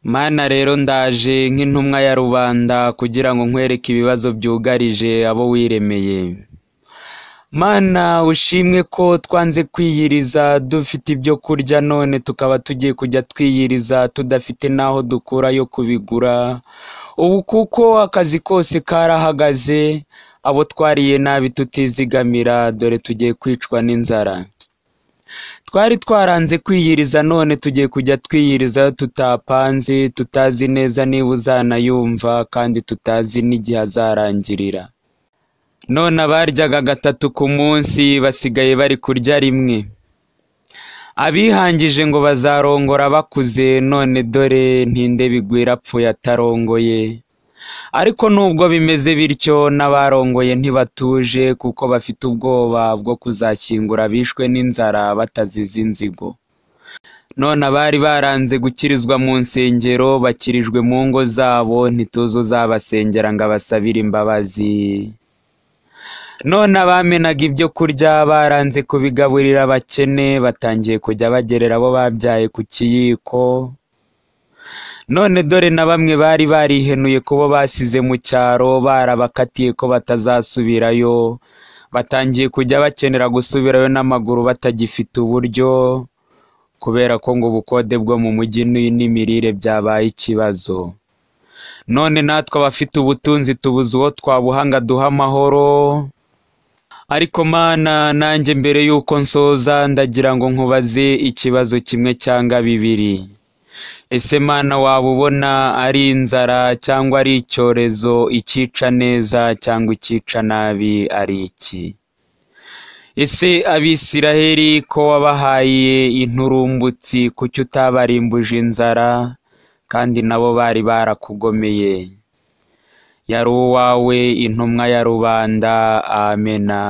Mana rero ndaje nk'intumwa ya rubanda kugira ngo nkwereke ibibazo byugarije abo wiremeye. Mana ushimwe ko twanze kwiyiriza dufite ibyo kurya none tukaba tugiye kujya twiyiriza tudafite n'aho dukura yo kubigura, ubu kuko akazi kose karahagaze, abo twariye nabi tutizigamira dore tugiye kwicwa n'inzara. Twari twaranze kwiyiriza none tugiye kujya twiyiriza tutapanze, tutazi neza niba uzanayumva kandi tutazi n'igihe azarangirira. None abaryaga gatatu ku munsi basigaye bari kurya rimwe. Abihangije ngo bazarongora bakuze none dore ntinde bigwira apfuye atarongoye. Ariko nubwo bimeze bityo n'abarongoye ntibatuje kuko bafite ubwoba bwo kuzashyingura bishwe n'inzara batazize inzigo. None abari baranze gukirizwa mu nsengero bakirijwe mu ngo zabo ntituzi uzabasengera ngo abasabire imbabazi. None abamenaga ibyo kurya baranze kubigaburira abakene batangiye kujya bagerera abo babyaye ku kiyiko. None dore na bamwe bari barihenuye ku bo basize mu cyaro barabakatiye ko batazasubirayo, batangiye kujya bakenera gusubirayo n'amaguru batagifite uburyo, kubera ko ngo ubukode bwo mu mujyi ni- n'imirire byabaye ikibazo. None natwe abafite ubutunzi tubuze uwo twabuha ngo aduhe amahoro, ariko Mana nanjye mbere y'uko nsoza ndagira ngo nkubaze ikibazo kimwe cyanga bibiri. Ese Mana waba ubona ari inzara cyangwa ari icyorezo, icyica neza cyangwa icyica nabi ari iki? Ese Abisiraheli ko wabahaye inturumbutsi kuki utabarimbuje inzara kandi nabo bari barakugomeye? Yari uwawe intumwa ya rubanda, amena.